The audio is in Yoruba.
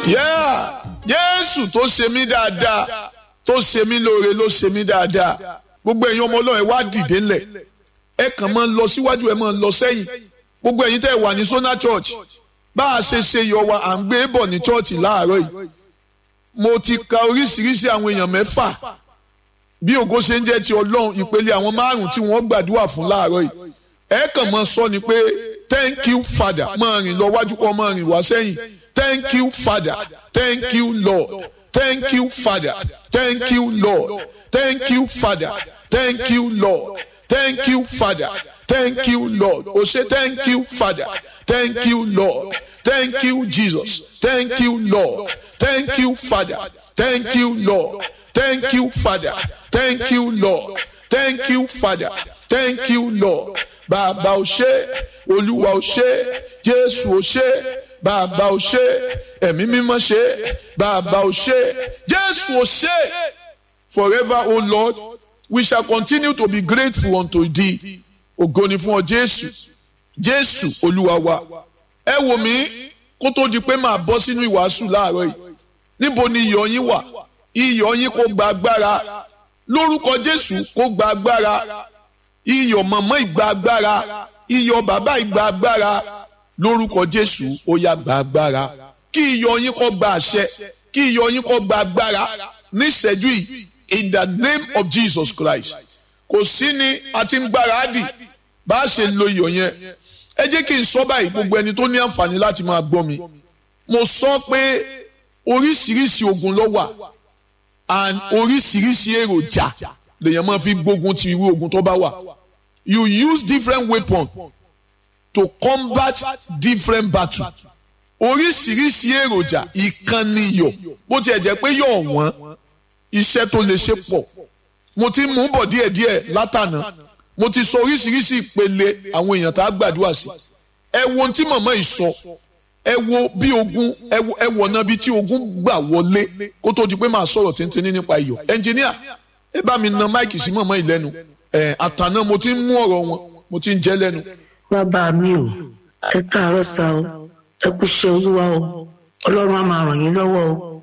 Yeah, Jésù tó ṣe mí dáadáa tó ṣe mí lóore ló ṣe mí dáadáa gbogbo ẹ̀yin ọmọ Ọlọ́run ẹ wá dìde ńlẹ̀ ẹ kàn máa ń lọ síwájú ẹ máa ń lọ sẹ́yìn gbogbo ẹ̀yin tẹ́ wà ní Sona Church bá a ṣe ṣe yọ wa à ń gbé bọ̀ ní church láàárọ̀ yìí mo ti ka oríṣiríṣi àwọn èèyàn mẹ́fà bí ògo ṣe ń jẹ́ ti Ọlọ́run ìpele àwọn márùn-ún tí wọ́n gbàdúrà fún láàárọ̀ yìí ẹ kàn máa sọ ni pé thank you father máa rìn lọ wájú kọ́ máa rìn wá sẹ́yìn thank you father thank you lord thank you father thank you lord thank you father thank you lord thank you father thank you lord o ṣe thank you father thank you lord thank you jesus thank you lord thank you father thank you lord thank you father thank you lord thank you father thank you lord bàbá o ṣé olúwa o ṣé jésù o ṣé bàbá o ṣé ẹ̀mí mímọ́ ṣé bàbá o ṣé jésù o ṣé forever o lord we shall continue to be grateful unto thee ògo ni fún ọ jésù jésù olúwa wa ẹ wò mí kó tó di pé màá bọ́ sínú ìwàásù láàárọ̀ yìí níbo ni iyọ̀ yín wà iyọ̀ yín kó gba agbára lórúkọ jésù kó gba agbára iyọ̀ mọ̀mọ́ ìgbà agbára iyọ̀ bàbá ìgbà agbára lórúkọ jésù ó yá gba agbára kí iyọ̀ yín kó gba àṣẹ kí iyọ̀ yín kó gba agbára níṣẹ́jú yìí in the name of jesus christ kò sí ni a ti ń gbáradì bá a ṣe lo iyọ̀ yẹn ẹ jẹ́ kí n sọ báyìí gbogbo ẹni tó ní àǹfààní láti máa gbọ́ mi mo sọ pé oríṣiríṣi ogun ló wà and oríṣiríṣi èròjà lèèyàn máa fi gbógun ti irú ogun tó bá wà you use different weapons to combat different battles oríṣiríṣi èròjà ìkànnì iyọ̀ bó tiẹ̀ jẹ́ pé yọ̀ wọ́n iṣẹ́ tó lè ṣe pọ̀ mo ti mú bọ̀ díẹ̀díẹ̀ látànà mo ti sọ oríṣiríṣi ìpele àwọn èèyàn tá a gbàdúrà sí ẹ wo ohun tí màmá yìí sọ ẹ wo bí ogun ẹ wo ọ̀nà bíi tí ogun gbà wọlé kó tó di pé màá sọ̀rọ̀ tíntìní nípa iyọ̀ ẹnjìníà ẹ bá mi na máìkì sí màmá yìí lẹ́nu ẹ àtàná mo ti ń mú ọ̀rọ̀ wọn mo ti ń jẹ́ lẹ́nu. bàbá mi ò ẹ káàárọ̀ sá o ẹ kú ṣe olúwa o ọlọ́run á máa ràn yín lọ́wọ́ o